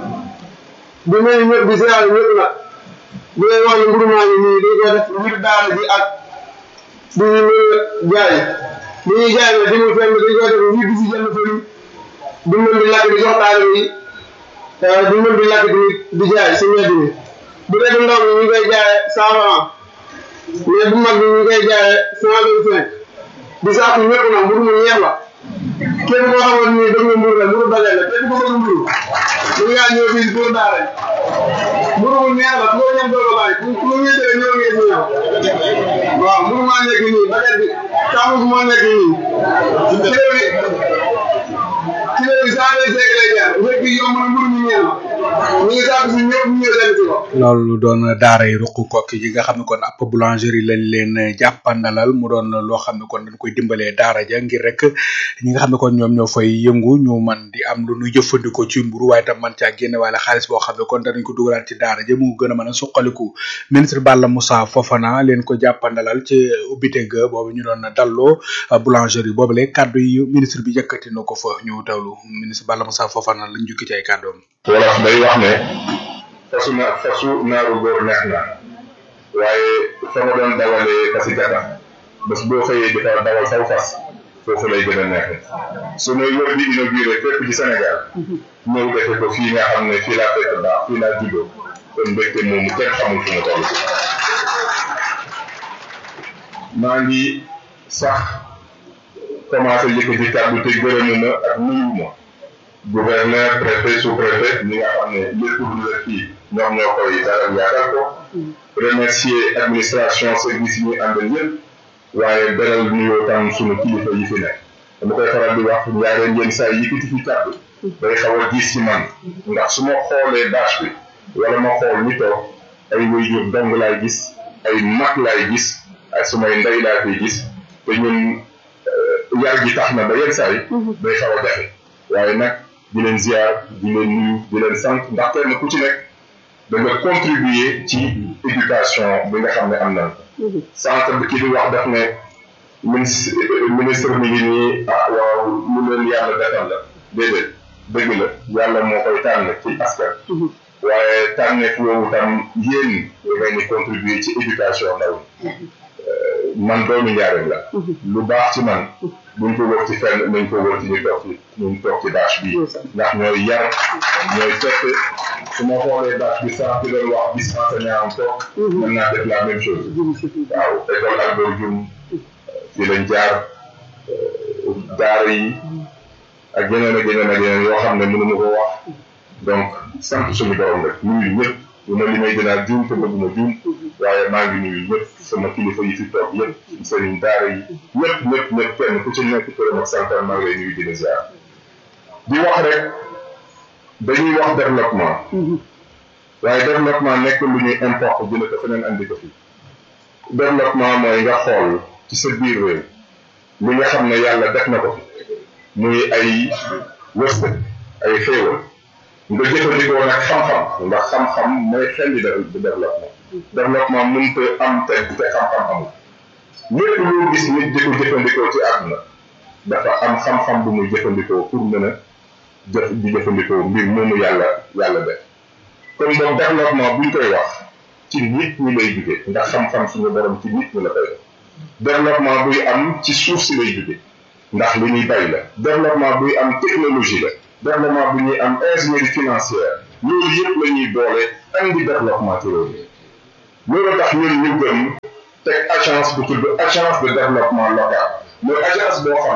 di nuyu ñëpp di siyaare ñëpp nag di leen wax ne ngurumaa yi nii dañ koy def ngir daara ji ak di ñu mën a jaay di ñuy jaay nag di mu fenn dañ koy def ngir di si jënd fëri di mën di lakk di jox taalibe yi di mën di lakk di di jaay si mbedd mi bu dee ndaw mi ñu koy jaay cent franc mais bu mag bi ñu koy jaayee cent vingt cinq di saako ñëpp nag mburu mu ñeex la képp koo xamante ni dëgg nga mburu la mburu dajale la képp ko bëgg mburu mu ngaa ñëw fii pour daara mburu mu neex la ku ko ñam doo ko bàyyi ku ku ñuy tere ñëw ngeen ñëw waaw mburu maa nekk nii baget bi taamu moo nekk nii kilo bi kilo bi cent vingt cinq lay jaar wér bi yomb na mburu mu ñeex la ñu ngi saako si ñëpp ñu ñëw dem si ko loolu doon daara yi ruq kokki yi nga xam ne kon ab boulangerie lañ leen jàppandalal mu doon loo xam ne kon dañ koy dimbalee daara ja ngir rek ñi nga xam ne kon ñoom ñoo fay yëngu ñu man di am lu ñu jëfandikoo ci mburu waaye tam man caa génne wala xaalis boo xam ne kon danañ ko dugalaat ci daara ja mu gën a mën a suqaliku ministre Balla Moussa Fofana leen ko jàppandalal ci ubbite ga boobu ñu doon dalloo boulangerie boobu le kàddu yi ministre bi yëkkati na ko fa ñu tawlu ministre Balla Moussa Fofana lañ jukki ci ay kàddoom wolof day wax ne fasu na fasu naaru góor neex na waaye fa nga doon dawalee fasi gata bés boo xëyee di fa dawal saw fas foofu lay gën a neexe su nuy wër di inauguré fépp ci Sénégal ñëw defe ko fii nga xam ne fii laa fekk baax fii laa juddoo kon mbégte moomu kenn xamul fu mu toll maa ngi sax commencé yëkkati kàddu te gërëmuma ak nuyuma gouverneur préfet sous préfet ñi nga xam ne lépp lu la fii ñoom ñoo koy dalal yaatal ko remercier administration service yi ñuy àndal yëpp waaye beral nuyoo tam sunu kilifa yi fi nekk dama koy faral di wax ñaareel yenn saa yëkkati fi kàddu day xaw a diis ci man ndax su ma xoolee bâche bi wala ma xool ñi toog ay waajur dong laay gis ay mag laay gis ay sumay ndey laa koy gis te ñun yar gi tax na ba yenn saa yi day xaw a jafe waaye nag di leen ziar di leen nuyu di leen sant ndax kenn ku ci nekk da nga contribuer ci éducation bi nga xam ne am nañ ko sant bi ki di wax daf ne ministre ministre mi ngi nii ah waaw lu leen yàlla defal la déedéet dëgg la yàlla moo koy tànn ci askan waaye tànneef woowu tam yéen ngeen di contribuer ci éducation ndaw man doomu njaareem la lu baax ci man buñ ko wër ci fenn nañ ko wër ci ñu toog ci ñu toog ci bâche bi ndax ñooy yar ñooy fekk su ma xoolee bâche bi sax di doon wax bis enseignant am toog mën naa def la même chose waaw école Albert Dioum fi lañ jaar daara yi ak yeneen ak yeneen ak yeneen yoo xam ne mënuma ko wax donc sant suñu borom rek nuyu ñëpp bu ma limay dinaa juum te bëgguma juum waaye maa ngi nuyu ñëpp sama kilifa yi fi toog yëpp sëriñ daara yi ñëpp ñëpp ñëpp kenn ku ci nekk këram ak santam maa ngi lay nuyu di la ziar di wax rek dañuy wax développement waaye développement nekk lu ñuy importe jële ko feneen andi ko fi développement mooy nga xool ci sa biir réew li nga xam ne yàlla def na ko fi muy ay wërsëg ay xéewal nga jëfandikoo nag xam-xam ndax xam-xam mooy xel di développement développement mënut a am te te xam-xam amul lépp loo gis nit di ko jëfandikoo ci àdduna dafa am xam-xam bu muy jëfandikoo pour mën a jëf di jëfandikoo mbir moomu yàlla yàlla def kon donc développement buñ koy wax ci nit ñi lay jóge ndax xam-xam suñu borom ci nit ñi la koy def développement buy am ci suuf si lay jóge ndax li ñuy bay la développement buy am technologie la développement bu ñuy am ingénierie financière loolu yëpp la ñuy boole andi développement ci réew mi loolu tax ñun ñu gëm teg agence bu tudd agence de développement local mooy agence boo xam ne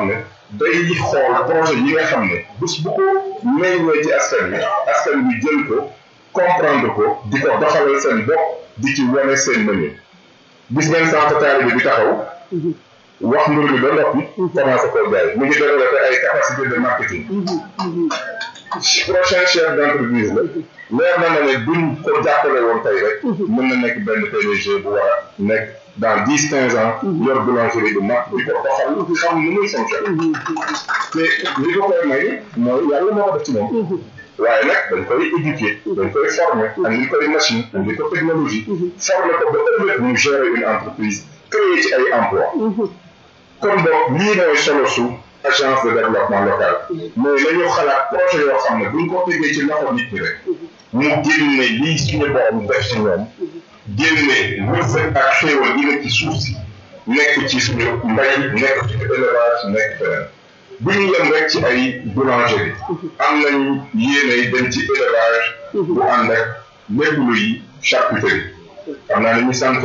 day xool projet yi nga xam ne bés bu ko meññee ci askan wi askan wi jël ko comprendre ko di ko doxalal seen bopp di ci wane seen mënin gis ngeen centre taalibe bi taxaw wax mbir mi ba noppi commencé koo jaay mu ngi développé ay capacité de marketing prochain chef d' entreprise la leer na ma ne buñ ko jàppale woon tey rek mën na nekk benn PDG bu war a nekk dans dix quinze ans yor boulangerie bu mag di ko doxal xam nu muy fonctionne te li ko koy may mooy yàlla moo ko def ci moom waaye nag dañ koy éduquer dañ koy former andi koy machine andi ko technologie former ko ba ëllëg mu gérer une entreprise créer ci ay emploi kon donc lii mooy solo su agence de développement local mais nañu xalaat projet yoo xam ne buñ ko tegee ci loxo nit ñi rek mu génne lii suñu borom def ci ñoom génne wërsëg ak xéewal yi nekk ci suuf si nekk ci suñu mbay nekk ci élevage nekk feneen bu ñu yem rek ci ay boulangerie am nañu yéene dem ci élevage bu ànd ak lépp luy charcuterie xam naa ne ñu sant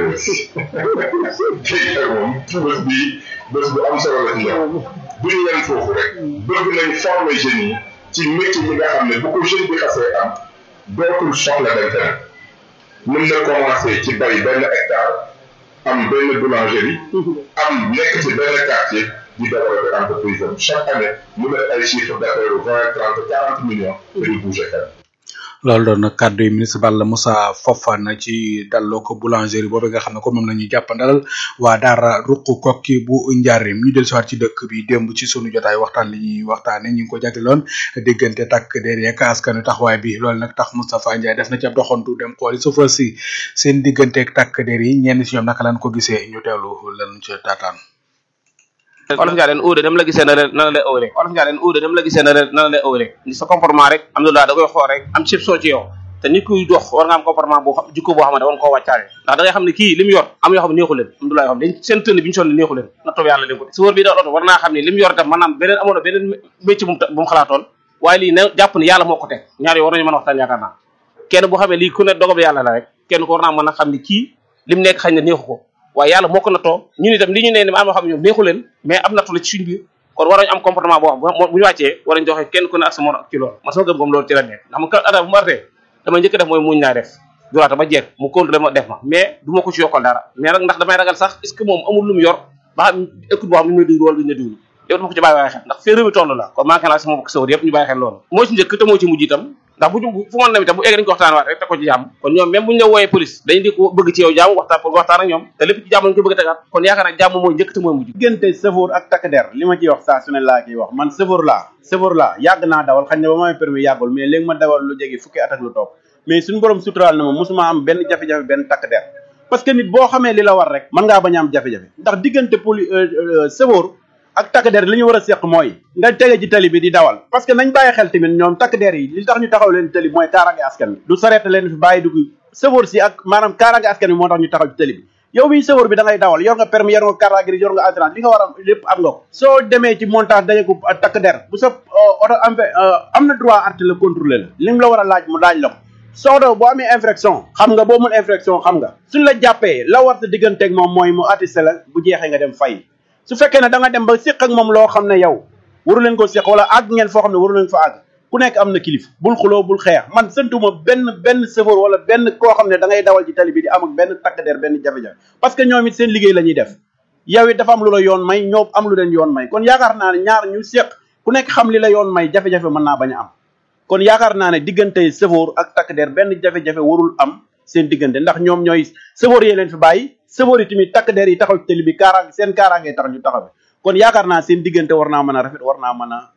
kii ak moom bés bi bés bu am solo la ci ñoom bu ñu yem foofu rek bëgg nañ former jeunes yi ci métier yi nga xam ne bu ko jeune bi xasee am dootul soxla dem feneen mën na commencé ci bay benn hectare am benn boulangerie am nekk ci benn quartier di développer entreprise am chaque année mu def ay chiffre d'affaires vingt trente quarante millions te du bouger fenn loolu doon na kàddu yi ministre Balla Moussa Fofana ci dalloo ko boulangerie boobu nga xam ne kon moom la ñuy jàppandalal waa daara ruq kokki bu njaarim ñu del siwaat ci dëkk bi démb ci sunu jotaay waxtaan li ñuy waxtaane ñu ngi ko jagleloon diggante takk der yeeg askanu taxawaay bi loolu nag tax Moustapha Ndiaye def na ci ab doxantu dem xooli sufa si seen digganteeg takk der yi ñenn si ñoom naka lañ ko gisee ñu teewlu lan ci taataan olof njaay leen uude dem la gisee na la na la lay ëwre olof njaay leen uude dem la gisee na la na la lay ëwre ni sa comportement rek alhamdulilah da koy xool rek am cib soo ci yow te nit kuy dox war nga am comportement boo xam jikko boo xam ne war nga koo wàccaale ndax da ngay xam ne kii li mu yor am yoo xam ne neexu leen alhamdulilah yoo xam dañ seen tënn bi ñu sonn neexu leen na toog yàlla leen ko su wër bi da oto war naa xam ne li mu yor tam maanaam beneen amoon na beneen métier bu mu bu mu xalaatoon waaye lii ne jàpp ne yàlla moo ko teg ñaar yi war nañu mën a waxtaan yaakaar naa kenn bu xamee lii ku ne dogob yàlla la rek kenn ko war naa mën a xam ne kii lim nekk xañ na neexu ko waaye yàlla moo ko nattoo ñun itam li ñu ne am yoo xam ne ñoom neexu leen mais am nattu la ci suñ biir kon war nañu am comportement boo xam bu ñu wàccee war nañu joxe kenn ku ne ak sa morom ci loolu man sama gëm-gëm loolu ci la nekk ndax mu ka ata bu ma artee dama njëkk def mooy muñ naa def duraata ba jeex mu contrôlé ma def ma mais du ma ko ci yokkal dara mais nag ndax damay ragal sax est ce que moom amul lu mu yor ba xam écoute boo xam ne ñu may déglu wala duñu la déglu yow dama ko ci bàyyi waaye xel ndax fee réew mi toll la kon manqué naa sama bokk sawar yëpp ñu bàyyi xel loolu moo ci njëkk te moo ci mujj itam ndax bu ñu fu mën dem itam bu egg dañu ko waxtaan waat rek te ko ci jàmm kon ñoom même bu ñu la wooyee police dañu di ko bëgg ci yow jàmm waxtaan pour waxtaan ak ñoom te lépp ci jàmm lañu ko bëgg a tegaat kon yaakaar naa jàmm mooy njëkk te mooy mujj diggante sëfoor ak takk der li ma ciy wax saa su ne laa ciy wax man sëfoor laa sëfoor laa yàgg naa dawal xañ ne ba may permis yàggul mais léegi ma dawal lu jege fukki at ak lu topp mais suñu borom suturaal na ma mosuma am benn jafe-jafe benn takk der parce que nit boo xamee li la war rek mën ngaa bañ a am jafe-jafe ndax diggante poli sëfoor ak takk der li ñu war a seq mooy nga tege ci tali bi di dawal parce que nañ bàyyi xel tamit ñoom takk der yi li tax ñu taxaw leen tali mooy kaaraange askan bi du sareet leen fi bàyyi dugg sëfoor si ak maanaam kaaraange askan bi moo tax ñu taxaw ci tali bi yow miy sëfoor bi da ngay dawal yor nga permis yor nga carte grise yor nga assurance li nga war a lépp am nga ko soo demee ci montage daje ko takk der bu sa oto am am na droit arrêté la contrôler la li mu la war a laaj mu laaj la ko soodo boo amee infraction xam nga boo mun infraction xam nga suñ la jàppee la war sa digganteeg moom mooy mu attesté la bu jeexee nga dem fay su fekkee ne da nga dem ba séq ak moom loo xam ne yow waru leen ko séq wala àgg ngeen foo xam ne waru leen fa àgg ku nekk am na kilif bul xuloo bul xeex man sëntuma benn benn chauffeur wala benn koo xam ne da ngay dawal ci tali bi di am ak benn takk der benn jafe-jafe parce que ñoom it seen liggéey la ñuy def yow it dafa am lu la yoon may ñoom am lu leen yoon may kon yaakaar naa ne ñaar ñu séq ku nekk xam li la yoon may jafe-jafe mën naa bañ a am kon yaakaar naa ne diggante chauffeur ak takk der benn jafe-jafe warul am seen diggante ndax ñoom ñooy chauffeur yee leen fi bàyyi chauffeur yi tamit takk der yi taxaw ci tali bi kaaraange seen kaaraange tax ñu taxaw kon yaakaar naa seen diggante war naa mën a rafet war naa mën a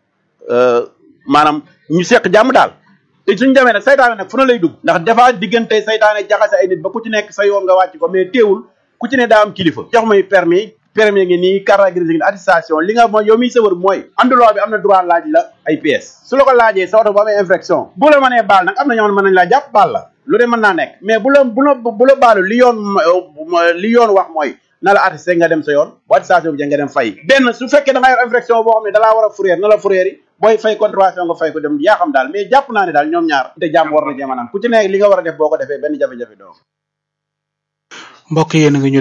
maanaam ñu seq jàmm daal te suñ demee nag saytaane nag fu na lay dugg ndax dafa diggante saytaane jaxase ay nit ba ku ci nekk sa yoon nga wàcc ko mais teewul ku ci ne daa am kilifa jox may permis permis ngi nii carte grise ngi attestation li nga mooy yow miy sëwër mooy anduloo bi am na droit laaj la ay pièces su la ko laajee sa oto bu amee infraction bu la mënee baal nag am na ñoo xam ne mën nañ laa jàpp baal la lu de mën naa nekk mais bu la bu la bu la baalu li yoon li yoon wax mooy na la attesté nga dem sa yoon bu attestation bi nga dem fay benn su fekkee da nga yor infraction boo xam ne dalaa war a fourrière na la fourrière yi booy fay contravention nga fay ko dem yaa xam daal mais jàpp naa ne daal ñoom ñaar te jàmm war na cee maanaam ku ci nekk li nga war a def boo ko defee benn jafe-jafe doo mbokk yéen a ngi ñu